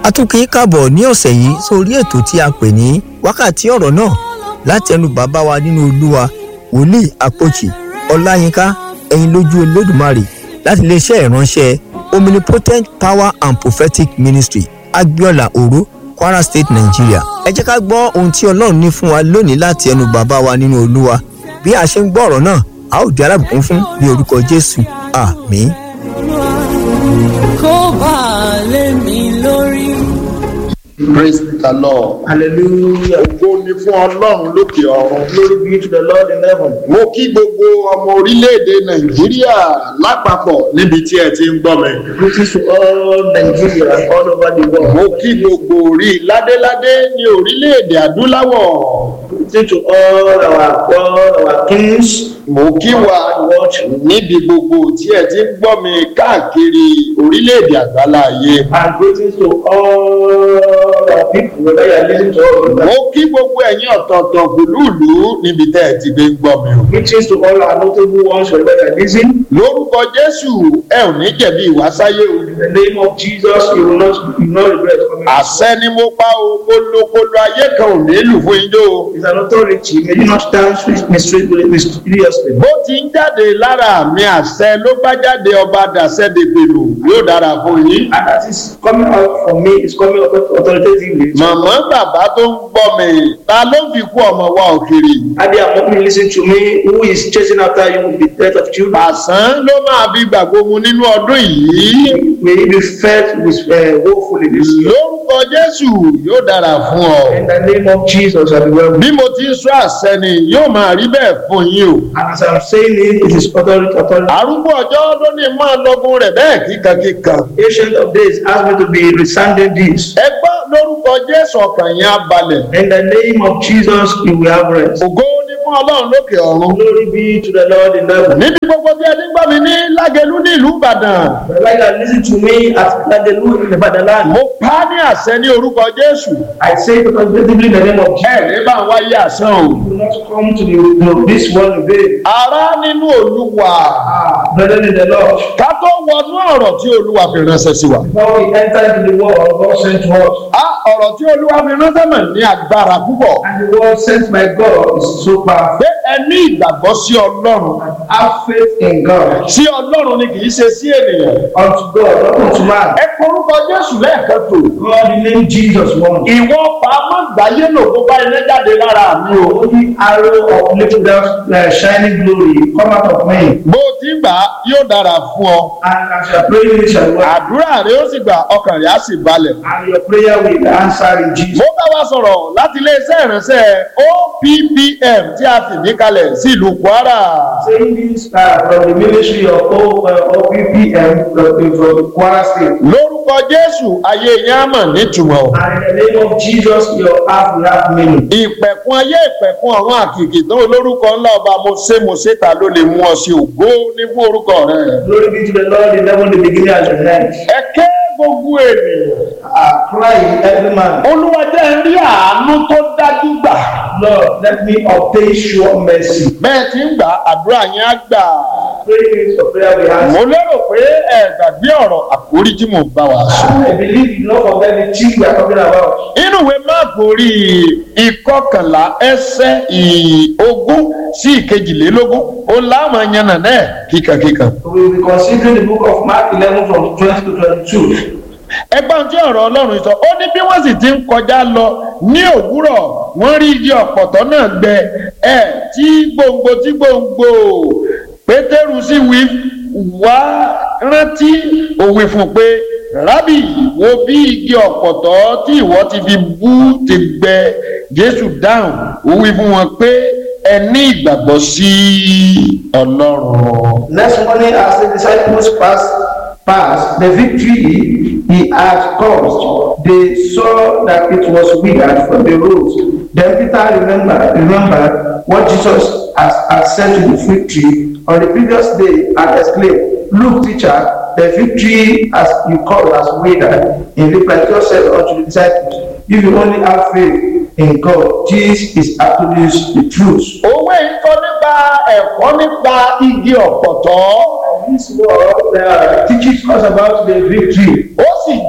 a tún kì í kàbọ̀ ní ọ̀sẹ̀ yìí sórí ètò tí a pè ní wákàtí ọ̀rọ̀ náà láti ẹnu bàbá wa nínú olúwa wòlíì àpòjì ọláyínká ẹ̀yin lójú olódùmarè láti iléeṣẹ́ ìránṣẹ́ omnipotent power and prophetic ministry agbiola oro kwara state nigeria ẹ jẹ́ ká gbọ́ ohun tí ọlọ́run ní fún wa lónìí láti ẹnu bàbá wa nínú olúwa bí a ṣe ń gbọ́ ọ̀rọ̀ náà a ó di alábùkún fún ní orúkọ jésù àmín. kó bá a lé mi lórí. Praise the Lord. Hallelujah. Ògo ni fún Ọlọ́run lókè ọ̀run. Glory be to the Lord in heaven. Mo kí gbogbo ọmọ orílẹ̀-èdè Nàìjíríà lápapọ̀ níbi tí ẹ ti ń gbọ́ mi. Greetings to all Nigeria all over the world. Mo kí gbogbo orí ládéládé ní orílẹ̀-èdè adúláwọ̀. Greetings to all our all our kings. Mo kí wa níbi gbogbo tí ẹ ti ń gbọ́ mi káàkiri orílẹ̀-èdè àgbáláyé. And greetings to all our people whether you are listening to us. Mo kí gbogbo ẹ̀yin ọ̀tọ̀ọ̀tọ̀ gbùlúùlú níbi tẹ́ ẹ ti gbé ń gbọ́ mi o. Greetings to all our notable ones whether you are listening. Lórúkọ Jésù ẹ ò ní jẹ̀bi ìwásáyé o. In the name of Jesus, you will not you will not regret coming. àṣẹ ni mo pa o kólókóló ayé kan ò ní lù fún ijó o. It's an authority. May you not stand mysteriously. mysteriously. bó ti ń jáde lára mi àṣẹ ló bá jáde ọba dàṣẹ dèpèlú yóò dára fún yín. And that is coming out from me. It's coming out authoritatively. màmá bàbá tó ń gbọ́ mi ta ló fi kú ọmọ wa òkèrè. Adi Amomi listen to me who is chasing after you with the death of children. àsán ló máa bí gbàgbó mu nínú ọdún yìí. May you be fed with uh, woefully this year. lórúkọ jésù yóò dára fún ọ. In the name of Jesus, I be well. bí mo ti ń sọ àṣẹ ni yóò máa rí bẹ́ẹ̀ fún yín o. And as I'm saying it, it is authority, authority. arúgbó ọjọ́ ló ní máa lọ́gùn rẹ̀ bẹ́ẹ̀ kíkankíkan. Ancient of days asked me to be resounding this. ẹ gbọ́ lórúkọ jésù ọkàn yẹn á balẹ̀. In the name of Jesus, you will have rest. ògo ni fún ọlọ́run lókè ọ̀run. Glory be to the Lord in heaven. níbi gbogbo tí ẹni gbọ́ mi ní lágẹ̀lú ní ìlú ìbàdàn. The right that listen to me at Ladelu in the Badaland. mo pa á ní àṣẹ ní orúkọ jésù. I say it authoritatively in the name of Jesus. ẹ ní bá ń wáyé àṣán o. You will not come to the, to this world in vain. ará nínú olúwa. Ah, brethren in the Lord. ká tó wọnú ọ̀rọ̀ tí olúwa fi ránṣẹ́ sí wa. Before we enter into the world, God sent to us. á ọ̀rọ̀ tí olúwa fi ránṣẹ́ mọ̀ ní agbára púpọ̀. And the word sent by God is so powerful. pé ẹ ní ìgbàgbọ́ sí ọlọ́run. Have faith in God. sí ọlọ́run ni kì í ṣe sí ènìyàn. Unto God, not unto man. ẹ korúkọ jésù lẹ́ẹ̀kan tó. God, the name Jesus one. ìwọ pamọ́ gbáyé lò kó bá iná jáde lára mi o. Holy arrow of little that uh, shining glory come out of me. bó o ti gbà á yóò dára fún ọ. And as you are praying, it shall work. àdúrà rẹ ó sì gbà ọkàn rẹ á sì balẹ̀. And your prayer will be answered in Jesus. mo bá wa sọ̀rọ̀ láti iléeṣẹ́ ìránṣẹ́ oppm tí a fìdí kalẹ̀ sí ìlú kwara. Saying this uh, from the ministry of O- uh, OPPM from the- from the Kwara State. lórúkọ jésù ayé yẹn á mọ̀ nítumọ̀. And in the name of Jesus, your heart will have meaning. ìpẹ̀kun ayé ìpẹ̀kun àwọn àkìkì tó olórúkọ ńlá ọba mo ṣe mo ṣe ta ló lè mú ọ sí ògo ní fún orúkọ rẹ. Glory be to the Lord in heaven, the beginning and the end. ẹ ké gbogbo ènìyàn. I cry every man. olúwa jẹ́ ń rí àánú tó dájú gbà. Lord, let me obtain sure mercy. bẹ́ẹ̀ tí ń gbà àdúrà yẹn á gbà. Pray for prayer we ask. mo lérò pé ẹ gbàgbé ọ̀rọ̀ àkórí tí mo bá wa sọ. I believe you know forget the thing we are talking about. inú ìwé máàpù orí ìkọkànlá ẹsẹ̀ ìogún sí ìkejìlélógún ó láwọn yànnà náà kíkankíkan. We will be considering the book of Mark 11 from 20 to 22. ẹgbọ́n tí ọ̀rọ̀ ọlọ́run sọ ó ní bí wọ́n sì ti ń kọjá lọ ní òwúrọ̀ wọ́n rí igi ọ̀pọ̀tọ́ náà gbẹ ẹ̀ tí gbòǹgbò tí gbòǹgbò pétérù sì wí wá rántí òwe fún un pé rábì wo bí igi ọ̀pọ̀tọ́ tí ìwọ ti fi bú ti gbẹ jésù dáhùn ó wí fún wọn pé ẹ ní ìgbàgbọ́ sí ọlọ́run. Next morning, as the disciples passed, passed the victory he had caused, they saw that it was withered from the root. Then Peter remembered, remembered what Jesus has, had said to the fig tree on the previous day and exclaimed, Look, teacher, the fig tree as you call has withered. In reply, Jesus said unto the disciples, If you only have faith in God, this is actually the truth. òwe yìí kọ́ nípa ẹ̀kọ́ nípa igi ọ̀pọ̀tọ́ This word uh, teaches us about the victory. ó sì jẹ́ ìjìnlẹ̀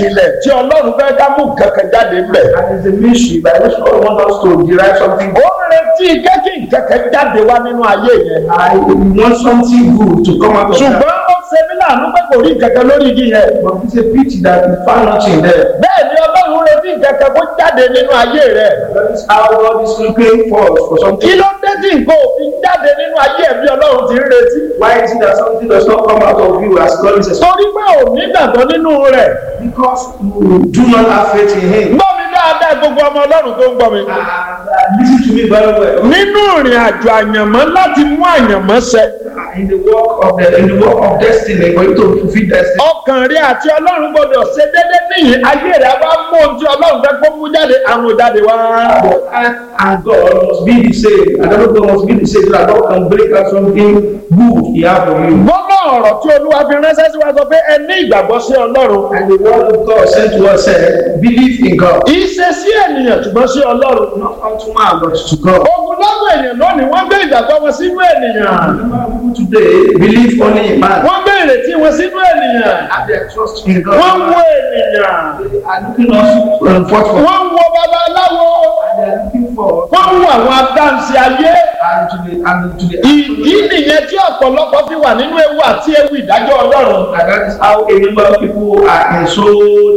ìjìnlẹ̀ tí ọlọ́run fẹ́ ká mú kankan jáde ńbẹ̀. And it's a mystery by which God wants us to derive something. ó ń retí kẹ́kì kankan jáde wá nínú ayé yẹn. I want something good to come out of that. ṣùgbọ́n ó ṣe mí láàánú pé kò rí kankan lórí igi yẹn. But it's a pity that we found nothing there. bẹ́ẹ̀ ni ọlọ́run retí kankan kó jáde nínú ayé rẹ̀. That is how God is looking for us for kí something. ló dé tí nǹkan òfin jáde nínú ayé ẹ̀ bí ọlọ́run ti ń retí. Why is it that something does not come out of you as God is expecting? torí pé ò ní gbàgbọ́ nínú rẹ̀. Because you do not have faith in Him. gbọ́ mi dáadáa gbogbo ọmọ ọlọ́run tó ń gbọ́ mi. And uh, listen to me very well. nínú ìrìn àjò àyànmọ́ láti mú àyànmọ́ ṣẹ. In the work of the in the work of destiny for you to fulfill destiny. ọkàn rí àti ọlọ́run gbọdọ̀ ṣe déédé níyì ayé rẹ̀ bá mú ohun tí ọlọ́run fẹ́ kó mú jáde àrùn jáde wá. But I and God must be the same. And everyone must be the same so that God can bring out something good He has for you. gbọ́dọ̀ ọ̀rọ̀ tí olúwa fi ránṣẹ́ sí wa sọ pé ẹ ní ìgbàgbọ́ sí ọlọ́run. And the word of God sent to us said, believe in God. kì í ṣe sí ènìyàn ṣùgbọ́n sí ọlọ́run. Not unto man, but to God. ogun lọ́gbọ̀ ènìyàn lónìí wọ́n gbé ìgbàgbọ́ wọn sínú ènìyàn. Remember people today believe only in man. wọ́n gbé ìrètí wọn sínú ènìyàn. Have their trust in God. wọ́n wo ènìyàn. They are looking us um, forth for. wọ́n wo babaláwo. And they are looking for wọ́n wo àwọn adáǹsì ayé. and to the and to the ìdí nìyẹn tí ọ̀pọ̀lọpọ̀ fi wà nínú ewu àti ewu ìdájọ́ ọlọ́run. and that is how a number of people are in so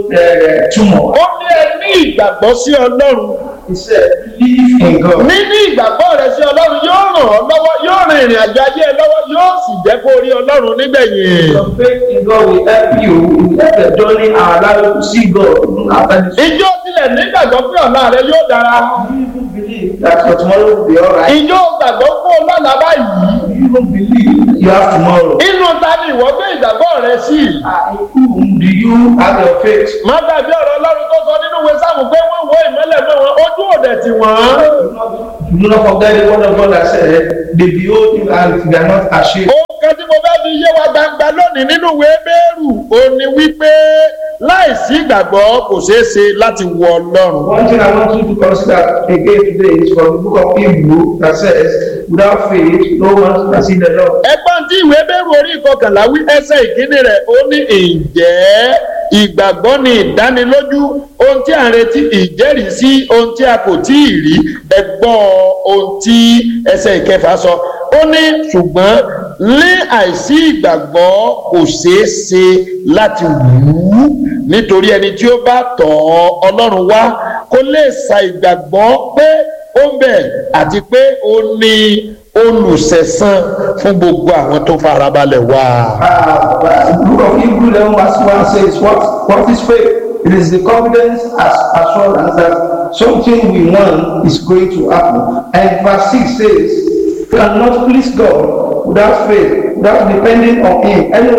uh, tumor. ó ní ẹ ní ìgbàgbọ́ sí ọlọ́run. He said, believe in God. níní ìgbàgbọ́ rẹ sí ọlọ́run yóò ràn ọ́ lọ́wọ́ yóò rin ìrìn àjò ayé ẹ lọ́wọ́ yóò sì jẹ́ kó rí ọlọ́run nígbẹ̀yìn. Your faith in God will help you in the journey and allow you to see God even after this. ìjọ tilẹ̀ nígbàgbọ́ pé ọ̀la rẹ yóò dára. Do you even believe that your tomorrow will be alright? ìjọ gbàgbọ́ pé ọlọ́la báyìí. Do you even believe you have tomorrow? inú ta ni ìwọ gbé ìgbàgbọ́ rẹ sí. And in whom do you have your faith? má gbàgbé ọ̀rọ̀ ọlọ́run tó sọ nínú ìwé sáàmù pé wọ́n wo ìmọ́lẹ̀ mọ́ wọn ojú òde tì wọ́n. Do not forget the word of God that said, they behold you and they are not ashamed. ohun kan tí mo fẹ́ fi yé wa gbangba lónìí nínú ìwé bẹ́ẹ̀rù ó ní wípé láìsí ìgbàgbọ́ kò ṣeé ṣe láti wọ ọlọ́run. One thing I want you to consider again today is from the book of Hebrew that says, without faith, no one can see the Lord. ẹgbọ́n tí ìwé bẹ́ẹ̀rù orí ìkọkànlá wí ẹsẹ̀ ìkíní rẹ̀ ó ní ǹjẹ́ ìgbàgbọ́ ni ìdánilójú ohun tí à ń retí ìjẹ́rìísí ohun tí a kò tí ì rí ẹgbọ́n ohun tí ẹsẹ̀ ìkẹfà sọ ó ní ṣùgbọ́n ní àìsí ìgbàgbọ́ kò ṣeé ṣe láti wù ú nítorí ẹni tí ó bá tọ̀ ọ́ ọlọ́run wá kó lè sa ìgbàgbọ́ pé ó ń bẹ àti pé ó ní olùsẹ̀san fún gbogbo àwọn tó farabalẹ̀ wá. Uh, the book of Hebrew 11 verse 1 says, what, what is faith? It is the confidence as assurance that something we want is going to happen. And verse 6 says, you cannot please God without faith, without depending on Him. Anyone